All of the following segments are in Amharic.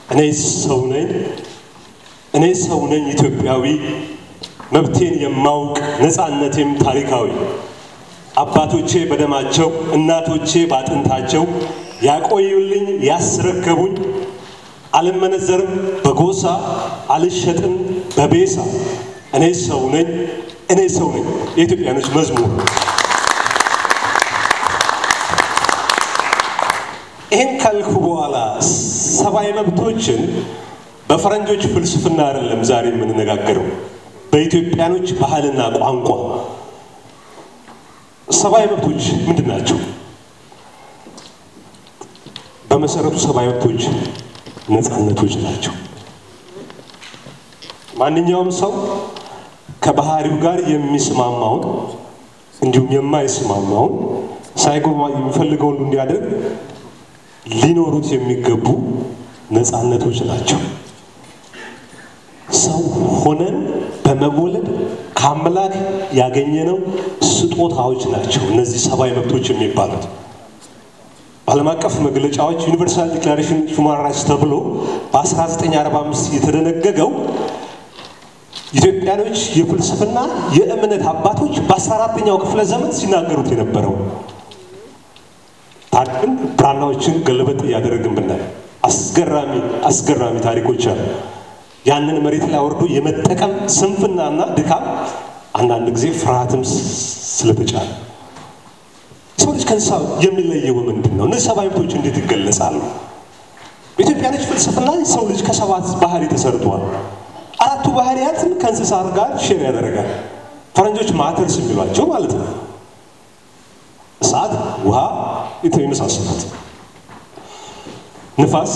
እኔ ሰው ነኝ፣ እኔ ሰው ነኝ ኢትዮጵያዊ፣ መብቴን የማውቅ ነፃነቴም ታሪካዊ። አባቶቼ በደማቸው እናቶቼ ባጥንታቸው ያቆዩልኝ ያስረከቡኝ፣ አልመነዘርም በጎሳ አልሸጥም በቤሳ። እኔ ሰው ነኝ፣ እኔ ሰው ነኝ። የኢትዮጵያኖች መዝሙር ይህን ካልኩ በኋላ ሰብአዊ መብቶችን በፈረንጆች ፍልስፍና አይደለም ዛሬ የምንነጋገረው፣ በኢትዮጵያኖች ባህልና ቋንቋ። ሰብአዊ መብቶች ምንድን ናቸው? በመሰረቱ ሰብአዊ መብቶች ነፃነቶች ናቸው። ማንኛውም ሰው ከባህሪው ጋር የሚስማማውን እንዲሁም የማይስማማውን ሳይጎማ የሚፈልገውን ሁሉ እንዲያደርግ ሊኖሩት የሚገቡ ነፃነቶች ናቸው። ሰው ሆነን በመወለድ ከአምላክ ያገኘነው ስጦታዎች ናቸው እነዚህ ሰብአዊ መብቶች የሚባሉት። በዓለም አቀፍ መግለጫዎች ዩኒቨርሳል ዲክላሬሽን ሁማን ራይትስ ተብሎ በ1945 የተደነገገው ኢትዮጵያኖች የፍልስፍና የእምነት አባቶች በ14ኛው ክፍለ ዘመን ሲናገሩት የነበረው ታሪክን ብራናዎችን ገለበጥ እያደረግን ብናይ አስገራሚ አስገራሚ ታሪኮች አሉ። ያንን መሬት ላይ አውርዶ የመጠቀም ስንፍናና ድካም፣ አንዳንድ ጊዜ ፍርሃትም ስለተጫለ ሰው ልጅ ከእንስሳ የሚለየው ምንድን ነው? እነዚህ ሰብአዊ መብቶች እንዴት ይገለጻሉ? በኢትዮጵያኖች ፍልስፍና ሰው ልጅ ከሰባት ባህሪ ተሰርቷል። አራቱ ባህሪያትን ከእንስሳ ጋር ሼር ያደረጋል። ፈረንጆች ማተርስ የሚሏቸው ማለት ነው። እሳት፣ ውሃ የመሳሰሉት ንፋስ።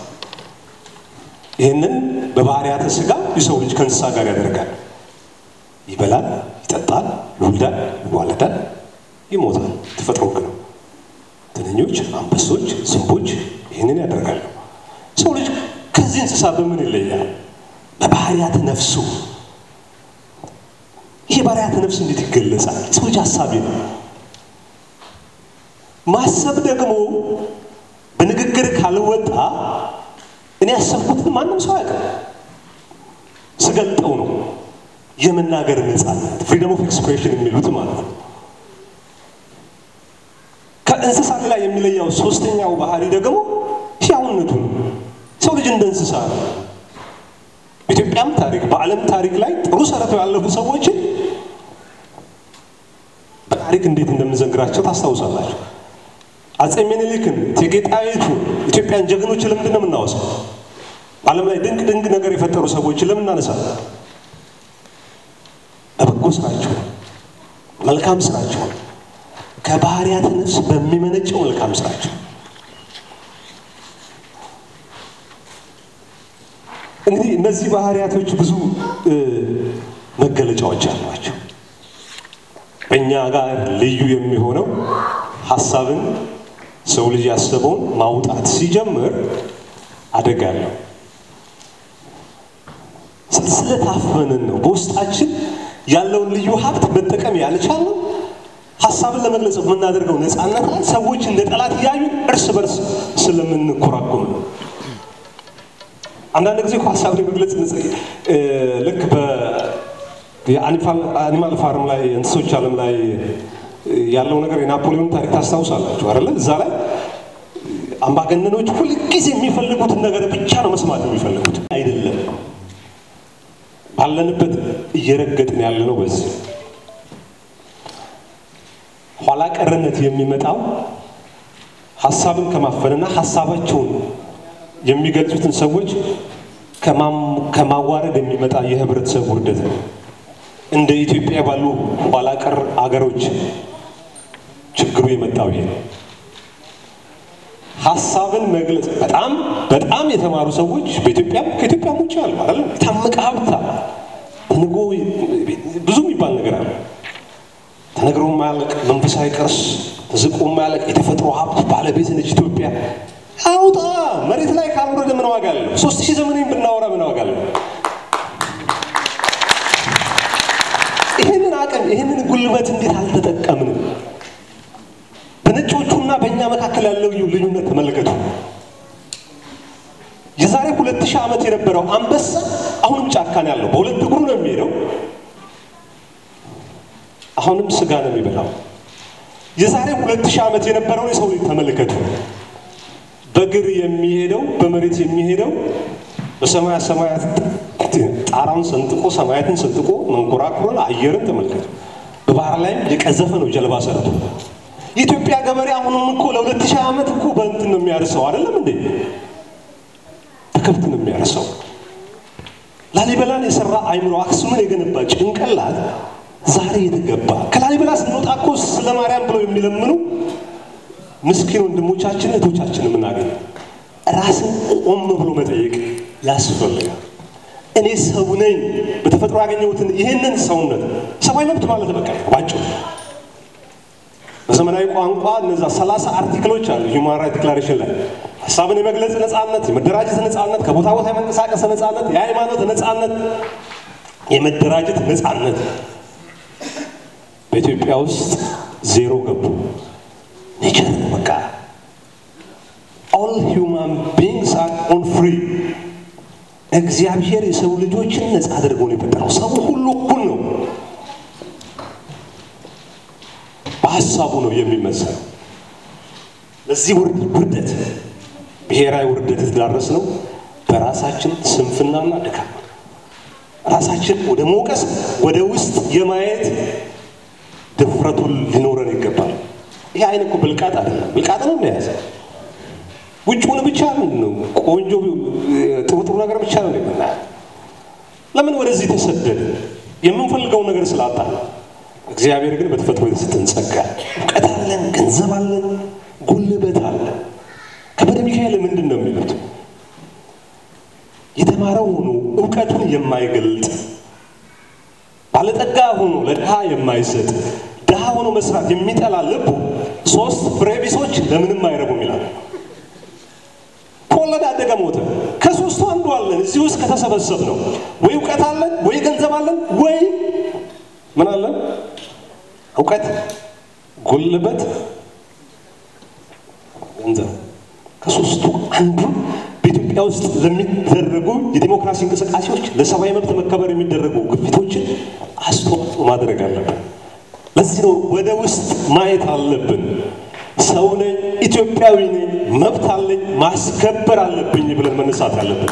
ይህንን በባህሪያተ ስጋ የሰው ልጅ ከእንስሳ ጋር ያደርጋል። ይበላል፣ ይጠጣል፣ ይወልዳል፣ ይዋለዳል፣ ይሞታል። ተፈጥሮ ሕግ ነው። ትንኞች፣ አንበሶች፣ ዝንቦች ይህንን ያደርጋሉ። ሰው ልጅ ከዚህ እንስሳ በምን ይለያል? በባህሪያተ ነፍሱ። ይህ ባህሪያተ ነፍስ እንዴት ይገለጻል? ሰው ልጅ ሀሳቢ ነው። ማሰብ ደግሞ በንግግር ካልወጣ እኔ ያሰብኩትን ማንም ሰው አያውቅም። ስገልጠው ነው የመናገር ነፃነት ፍሪደም ኦፍ ኤክስፕሬሽን የሚሉት ማለት ነው። ከእንስሳት ላይ የሚለየው ሶስተኛው ባህሪ ደግሞ ሕያውነቱ ነው። ሰው ልጅ እንደ እንስሳ ነው። በኢትዮጵያም ታሪክ በዓለም ታሪክ ላይ ጥሩ ሰርተው ያለፉ ሰዎችን በታሪክ እንዴት እንደምንዘንግራቸው ታስታውሳላችሁ። አፄ ምኒልክን፣ እቴጌ ጣይቱን፣ ኢትዮጵያን ጀግኖች ለምንድን ነው የምናወሳው? በዓለም ላይ ድንቅ ድንቅ ነገር የፈጠሩ ሰዎችን ለምን እናነሳለን? በበጎ ስራቸው፣ መልካም ስራቸው፣ ከባህሪያተ ነፍስ በሚመነጨው መልካም ስራቸው እንግዲህ እነዚህ ባህሪያቶች ብዙ መገለጫዎች አሏቸው። በእኛ ጋር ልዩ የሚሆነው ሀሳብን ሰው ልጅ ያሰበውን ማውጣት ሲጀምር አደጋ ነው። ስለታፈንን ነው። በውስጣችን ያለውን ልዩ ሀብት መጠቀም ያልቻልነው ሀሳብን ለመግለጽ የምናደርገው ነፃነት ላይ ሰዎች እንደ ጠላት እያዩ እርስ በርስ ስለምንኮራኩም ነው። አንዳንድ ጊዜ እኮ ሀሳብን የመግለጽ ልክ የአኒማል ፋርም ላይ እንስሶች ዓለም ላይ ያለው ነገር የናፖሊዮን ታሪክ ታስታውሳላችሁ አይደለ? እዛ ላይ አምባገነኖች ሁልጊዜ የሚፈልጉትን ነገር ብቻ ነው መስማት የሚፈልጉት አይደለም። ባለንበት እየረገጥን ያለ ነው። በዚህ ኋላ ቀርነት የሚመጣው ሀሳብን ከማፈንና ሀሳባቸውን የሚገልጹትን ሰዎች ከማዋረድ የሚመጣ የህብረተሰብ ውርደት ነው። እንደ ኢትዮጵያ ባሉ ኋላ ቀር አገሮች ችግሩ የመጣው ይሄ ነው። ሀሳብን መግለጽ በጣም በጣም የተማሩ ሰዎች በኢትዮጵያም ከኢትዮጵያም ውጭ አሉ አይደል? የታመቀ ሀብታ ተንጎ ብዙ የሚባል ነገር አለ። ተነግሮ ማያልቅ መንፈሳዊ ቅርስ ተዝቆ ማያልቅ የተፈጥሮ ሀብት ባለቤት ነች ኢትዮጵያ። አውጣ መሬት ላይ ካልወረደ ምን ዋጋ አለው? ሶስት ሺህ ዘመን ብናወራ ምን ዋጋ አለው? ይህንን አቅም ይህንን ጉልበት እንዴት አልተጠቀምንም? በነጮቹና በእኛ መካከል ያለው ልዩነት ተመልከቱ። የዛሬ ሁለት ሺህ ዓመት የነበረው አንበሳ አሁንም ጫካ ነው ያለው። በሁለት እግሩ ነው የሚሄደው። አሁንም ስጋ ነው የሚበላው። የዛሬ ሁለት ሺህ ዓመት የነበረውን የሰው ልጅ ተመልከቱ። በእግር የሚሄደው በመሬት የሚሄደው በሰማያ ሰማያት ጣራውን ሰንጥቆ ሰማያትን ሰንጥቆ መንኮራኩሮን አየርን ተመልከቱ። በባህር ላይም የቀዘፈ ነው ጀልባ ሰርቶ። የኢትዮጵያ ገበሬ አሁንም እኮ ለሁለት ሺህ ዓመት እኮ በእንትን ነው የሚያርሰው አይደለም እንዴ? በከብት ነው የሚያርሰው። ላሊበላን የሰራ አይምሮ አክሱምን የገነባ ጭንቅላት ዛሬ የተገባ ከላሊበላ ስንወጣ እኮ ስለ ማርያም ብለው የሚለምኑ ምስኪን ወንድሞቻችን እህቶቻችን የምናገኘው ራስን ቆም ብሎ መጠየቅ ያስፈልጋል። እኔ ሰው ነኝ፣ በተፈጥሮ ያገኘሁትን ይህንን ሰውነት ሰብአዊ መብት ማለት በቃ ባጭሩ በዘመናዊ ቋንቋ እነዛ ሰላሳ አርቲክሎች አሉ ሂውማን ራይት ዲክላሬሽን ላይ ሀሳብን የመግለጽ ነፃነት፣ የመደራጀት ነፃነት፣ ከቦታ ቦታ የመንቀሳቀስ ነፃነት፣ የሃይማኖት ነፃነት፣ የመደራጀት ነፃነት በኢትዮጵያ ውስጥ ዜሮ ገቡ። ኔቸር በቃ ኦል ሂውማን ቢንግስ አር ኦን ፍሪ እግዚአብሔር የሰው ልጆችን ነፃ አድርጎ ነው የፈጠረው። ሰው ሁሉ እኩል ነው። በሀሳቡ ነው የሚመሰለው። ለዚህ ውርደት ብሔራዊ ውርደት የተዳረስ ነው በራሳችን ስንፍናና ድካም ራሳችን ወደ መውቀስ ወደ ውስጥ የማየት ድፍረቱን ሊኖረን ይገባል። ይህ አይን እኮ ብልቃጥ አይደለም፣ ብልቃጥ ነው እንደያዘ ውጭውን ብቻ ምንድን ነው ቆንጆ ጥሩ ጥሩ ነገር ብቻ ነው የምናየው። ለምን ወደዚህ ተሰደደ? የምንፈልገውን ነገር ስላጣ። እግዚአብሔር ግን በተፈጥሮ የተሰጠን ጸጋ፣ እውቀት አለን፣ ገንዘብ አለን፣ ጉልበት አለን። ከበደ ሚካኤል ምንድን ነው የሚሉት? የተማረው ሆኖ እውቀቱን የማይገልጥ ባለጠጋ ሆኖ ለድሃ የማይሰጥ ድሃ ሆኖ መስራት የሚጠላ ልቡ ሶስት ፍሬ ቢሶች ለምንም አይረቡም ይላል። ከወለደ አደገ ሞተ። ከሶስቱ አንዱ አለን። እዚህ ውስጥ ከተሰበሰብ ነው ወይ እውቀት አለን፣ ወይ ገንዘብ አለን፣ ወይ ምን አለን? እውቀት፣ ጉልበት፣ ገንዘብ። ከሶስቱ አንዱ በኢትዮጵያ ውስጥ ለሚደረጉ የዲሞክራሲ እንቅስቃሴዎች ለሰብአዊ መብት መከበር የሚደረጉ ግፊቶችን አስተዋጽኦ ማድረግ አለብን። ለዚህ ነው ወደ ውስጥ ማየት አለብን። ሰው ነኝ፣ ኢትዮጵያዊ ነኝ፣ መብት አለኝ፣ ማስከበር አለብኝ ብለን መነሳት አለብን።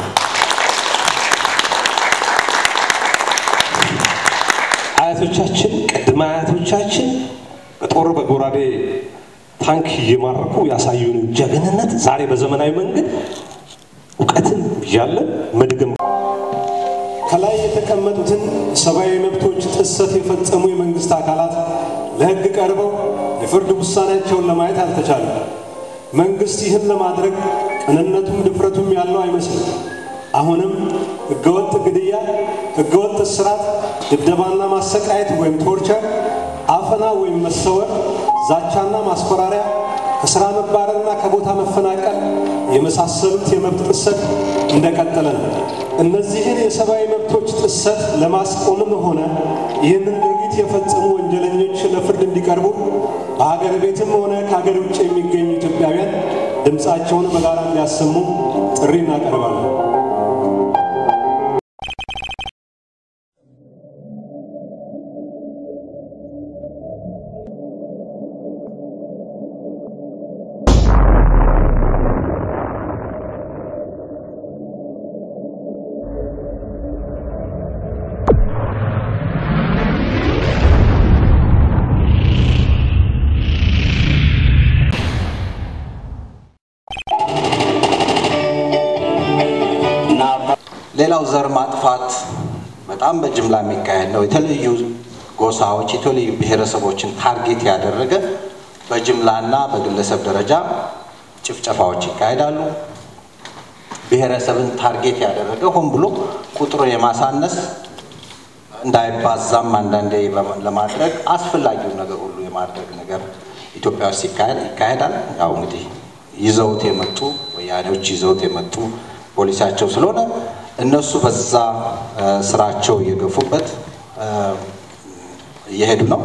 አያቶቻችን ቅድመ አያቶቻችን በጦር በጎራዴ ታንክ እየማረኩ ያሳዩን ጀግንነት ዛሬ በዘመናዊ መንገድ እውቀትን እያለን መድገም ከላይ የተቀመጡትን ሰብአዊ መብቶች ጥሰት የፈጸሙ የመንግስት አካላት ለሕግ ቀርበው የፍርድ ውሳኔያቸውን ለማየት አልተቻለም። መንግስት ይህን ለማድረግ ቅንነቱም ድፍረቱም ያለው አይመስልም። አሁንም ህገወጥ ግድያ፣ ህገወጥ እስራት፣ ድብደባና ማሰቃየት ወይም ቶርቸር፣ አፈና ወይም መሰወር፣ ዛቻና ማስፈራሪያ፣ ከስራ መባረርና ከቦታ መፈናቀል የመሳሰሉት የመብት ጥሰት እንደቀጠለ ነው። እነዚህን የሰብአዊ መብቶች ጥሰት ለማስቆምም ሆነ ይህንን ድርጊት የፈጸሙ ወንጀለኞች ለፍርድ እንዲቀርቡ በሀገር ቤትም ሆነ ከሀገር ውጭ የሚገኙ ኢትዮጵያውያን ድምፃቸውን በጋራ እንዲያሰሙ ጥሪ እናቀርባለን። ሌላው ዘር ማጥፋት በጣም በጅምላ የሚካሄድ ነው። የተለያዩ ጎሳዎች፣ የተለያዩ ብሔረሰቦችን ታርጌት ያደረገ በጅምላና በግለሰብ ደረጃ ጭፍጨፋዎች ይካሄዳሉ። ብሔረሰብን ታርጌት ያደረገ ሆን ብሎ ቁጥሩን የማሳነስ እንዳይባዛም አንዳንዴ ለማድረግ አስፈላጊውን ነገር ሁሉ የማድረግ ነገር ኢትዮጵያ ውስጥ ይካሄዳል። ያው እንግዲህ ይዘውት የመጡ ወያኔዎች ይዘውት የመጡ ፖሊሲያቸው ስለሆነ እነሱ በዛ ስራቸው እየገፉበት እየሄዱ ነው።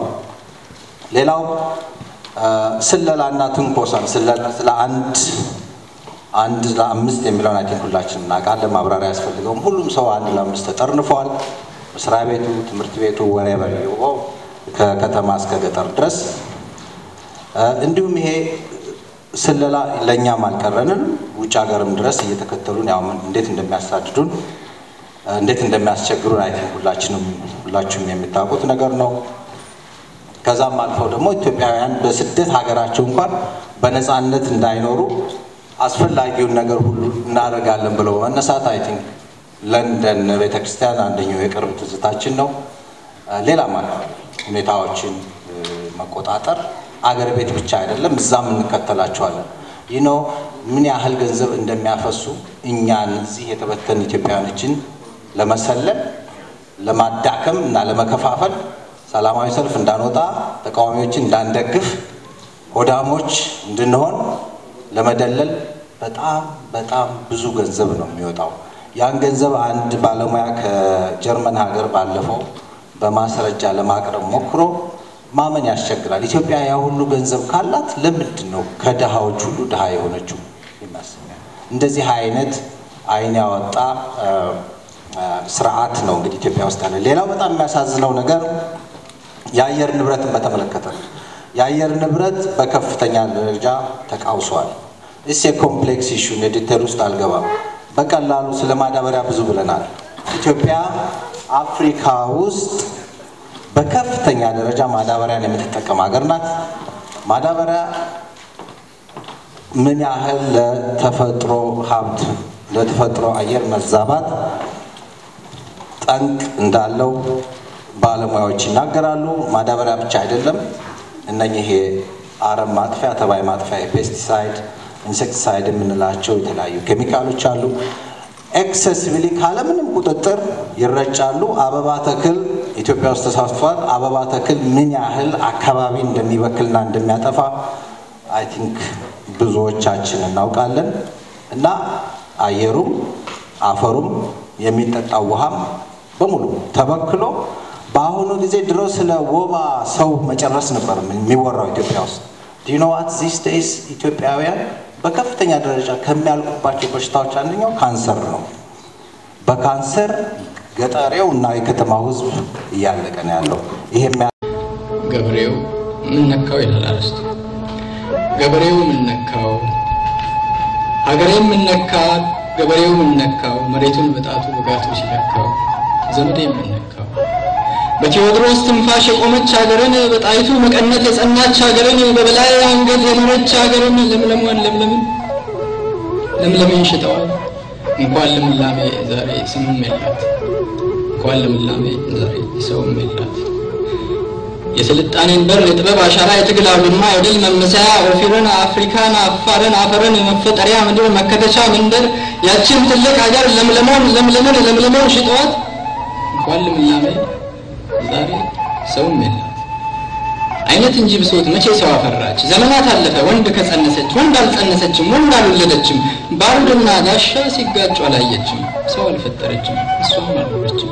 ሌላው ስለላና ትንኮሳ ስለ አንድ አንድ ለአምስት የሚለውን አይ ቲንክ ሁላችን እናውቃለን። ማብራሪያ ያስፈልገውም። ሁሉም ሰው አንድ ለአምስት ተጠርንፏል። መስሪያ ቤቱ፣ ትምህርት ቤቱ ወሬ ከከተማ እስከ ገጠር ድረስ እንዲሁም ይሄ ስለላ ለእኛም አልቀረንም። ውጭ ሀገርም ድረስ እየተከተሉን ያው እንዴት እንደሚያሳድዱን እንዴት እንደሚያስቸግሩን አይ ቲንክ ሁላችንም ሁላችሁም የሚታወቁት ነገር ነው። ከዛም አልፈው ደግሞ ኢትዮጵያውያን በስደት ሀገራቸው እንኳን በነፃነት እንዳይኖሩ አስፈላጊውን ነገር ሁሉ እናደርጋለን ብለው በመነሳት አይ ቲንክ ለንደን ቤተክርስቲያን አንደኛው የቅርብ ትዝታችን ነው። ሌላም አለ ሁኔታዎችን መቆጣጠር አገር ቤት ብቻ አይደለም፣ እዛም እንከተላቸዋለን። ይህ ነው ምን ያህል ገንዘብ እንደሚያፈሱ እኛን እዚህ የተበተን ኢትዮጵያውያኖችን ለመሰለል ለማዳከም እና ለመከፋፈል ሰላማዊ ሰልፍ እንዳንወጣ ተቃዋሚዎችን እንዳንደግፍ ሆዳሞች እንድንሆን ለመደለል በጣም በጣም ብዙ ገንዘብ ነው የሚወጣው። ያን ገንዘብ አንድ ባለሙያ ከጀርመን ሀገር ባለፈው በማስረጃ ለማቅረብ ሞክሮ ማመን ያስቸግራል። ኢትዮጵያ ያ ሁሉ ገንዘብ ካላት ለምንድን ነው ከድሃዎች ሁሉ ድሃ የሆነችው? ይመስለኛል እንደዚህ አይነት አይን ያወጣ ስርዓት ነው እንግዲህ ኢትዮጵያ ውስጥ ያለ። ሌላው በጣም የሚያሳዝነው ነገር የአየር ንብረትን በተመለከተ ነው። የአየር ንብረት በከፍተኛ ደረጃ ተቃውሷል። እስ የኮምፕሌክስ ኢሹ ዲቴል ውስጥ አልገባም። በቀላሉ ስለ ማዳበሪያ ብዙ ብለናል። ኢትዮጵያ አፍሪካ ውስጥ በከፍተኛ ደረጃ ማዳበሪያን የምትጠቀም ሀገር ናት። ማዳበሪያ ምን ያህል ለተፈጥሮ ሀብት ለተፈጥሮ አየር መዛባት ጠንቅ እንዳለው ባለሙያዎች ይናገራሉ። ማዳበሪያ ብቻ አይደለም፣ እነኚህ አረም ማጥፊያ፣ ተባይ ማጥፊያ፣ ፔስቲሳይድ፣ ኢንሴክቲሳይድ የምንላቸው የተለያዩ ኬሚካሎች አሉ። ኤክሰሲቭሊ ካለምንም ቁጥጥር ይረጫሉ። አበባ ተክል ኢትዮጵያ ውስጥ ተሳትፏል። አበባ ተክል ምን ያህል አካባቢ እንደሚበክልና እንደሚያጠፋ አይ ቲንክ ብዙዎቻችን እናውቃለን። እና አየሩም አፈሩም የሚጠጣው ውሃም በሙሉ ተበክሎ በአሁኑ ጊዜ ድሮ ስለ ወባ ሰው መጨረስ ነበር የሚወራው ኢትዮጵያ ውስጥ ዲኖዋት ዚስ ዴይስ ኢትዮጵያውያን በከፍተኛ ደረጃ ከሚያልቁባቸው በሽታዎች አንደኛው ካንሰር ነው። በካንሰር ገጠሬው እና የከተማው ሕዝብ እያለቀ ነው ያለው። ይሄ ገበሬው ምን ነካው ይላል አርስቱ። ገበሬው ምን ነካው፣ ሀገሬ ምን ነካት፣ ገበሬው ምን ነካው፣ መሬቱን በጣቱ በጋቱ ሲለካው፣ ዘመዴ ምን ነካው። በቴዎድሮስ ትንፋሽ የቆመች ሀገርን፣ በጣይቱ መቀነት የጸናች ሀገርን፣ በበላይ አንገት የኖረች ሀገርን፣ ለምለሟን ለምለምን ለምለምን ሽጠዋል። እንኳን ልምላሜ ዛሬ ስምም የላት፣ እንኳን ልምላሜ ዛሬ ሰውም የላት። የስልጣኔን በር የጥበብ አሻራ የትግል አውድማ የድል መመሰያ ኦፊርን አፍሪካን አፋርን አፈርን መፈጠሪያ ምድር መከተቻ መንደር ያችን ትልቅ ሀገር ለምለሞን ለምለምን ለምለሞን ሽጠዋት እንኳን ልምላሜ ዛሬ ሰውም የላት። አይነት እንጂ ብሶት መቼ ሰው አፈራች? ዘመናት አለፈ ወንድ ከጸነሰች ወንድ አልጸነሰችም ወንድ አልወለደችም። ባሩድና ጋሻ ሲጋጩ አላየችም። ሰው አልፈጠረችም እሷም አልኖረችም።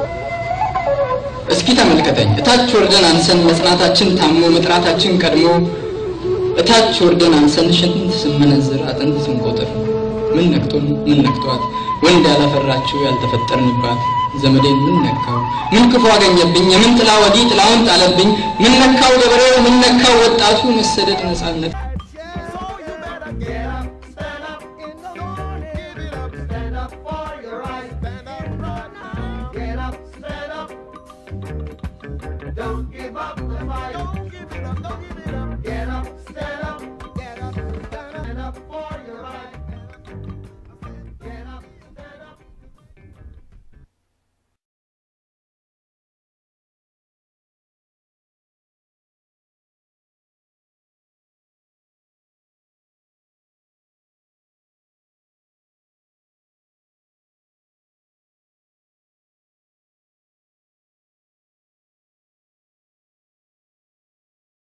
እስኪ ተመልከተኝ እታች ወርደን አንሰን መጽናታችን ታሞ መጥራታችን ቀድሞ እታች ወርደን አንሰን ሽንት ስመነዝር አጥንት ስንቆጥር ምን ነክቶን ምን ነክቷት ወንድ ያላፈራችው ያልተፈጠርንባት ዘመዴን ምን ነካው ምን ክፉ አገኘብኝ የምን ጥላ ወዲህ ጥላውን ጣለብኝ ምን ነካው ገበሬው ምን ነካው ወጣቱ መሰደድ ነፃነት So you better get up, stand up in the morning, get up, stand up for your rights.